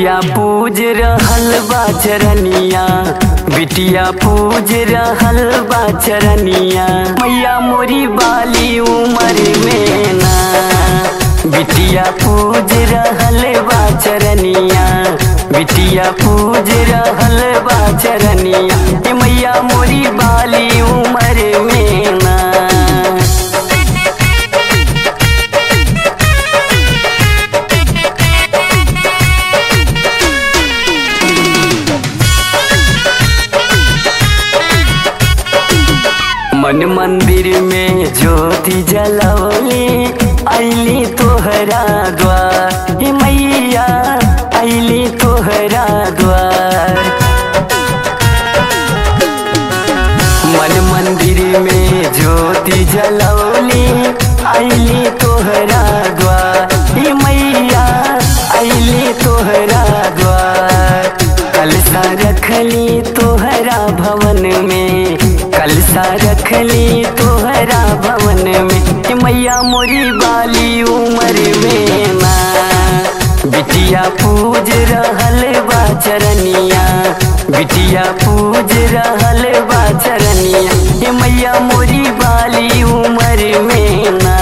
बिटिया पूज रहल बा चरनिया बिटिया पूज रहल बा चरनिया मैया मोरी बाली उमर में ना बिटिया पूज रहल बा चरनिया बिटिया पूज रहल बा चरनिया ए मैया मोरी बाली उमर में ना मन मंदिर में ज्योति जलौली अली तोहरा द्वार हे मैया अली तोहरा द्वार मन मंदिर में ज्योति जलौली अली तोहरा द्वार हे मैया अली तोहरा द्वार कलसा रखली तोहरा भवन में कलसा रखली तोहरा भवन में हे मैया मोरी बाली उमर में ना बिटिया पूज रहल बा चरनिया बिटिया पूज रहल बा चरनिया हे मैया मोरी बाली उमर में ना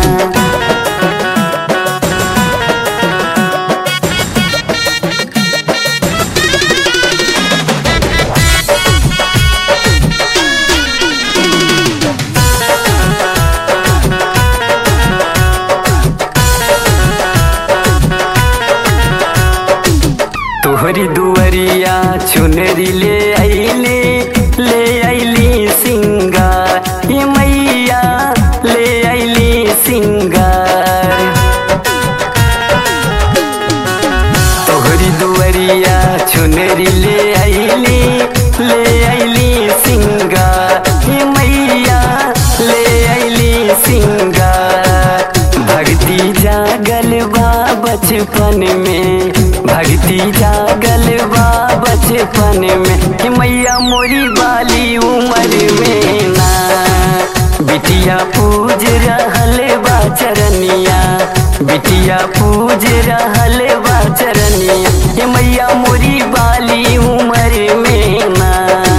तोहरी दुवरिया चुनरी ले अइली ले अइली सिंगार ये मैया ले अइली सिंगार तोहरी दुवरिया चुनरी ले अइली ले अइली सिंगार ये मैया ले अइली सिंगार भक्ति जागल बा बचपन में भक्ति जागल बा बचपन में हे मैया मोरी बाली उमर में ना बिटिया पूज रहल बा चरनिया बिटिया पूज रहल बा चरनिया हे मैया मोरी बाली उमर में ना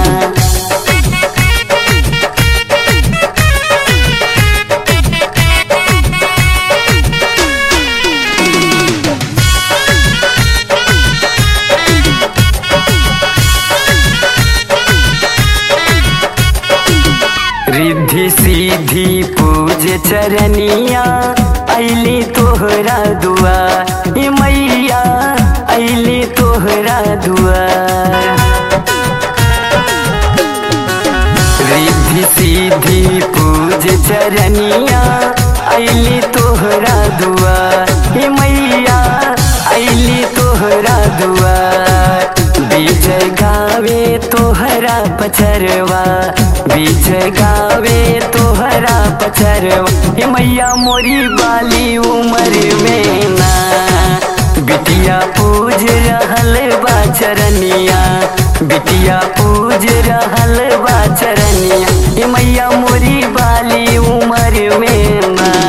रिद्धि सीधी पूज चरनिया अली तोहरा दुआ हे मैया अली तोहरा दुआ रिद्धि सीधी पूज चरनिया अली तोहरा दुआ हे मैया अली तोहरा दुआ विजय गावे तोहरा पचरवा विजय गावे तोहरा पचरवा हे मैया मोरी बाली उमर में ना बिटिया पूज रहल बा चरनिया बिटिया पूज रहल बा चरनिया हे मैया मोरी बाली उमर में ना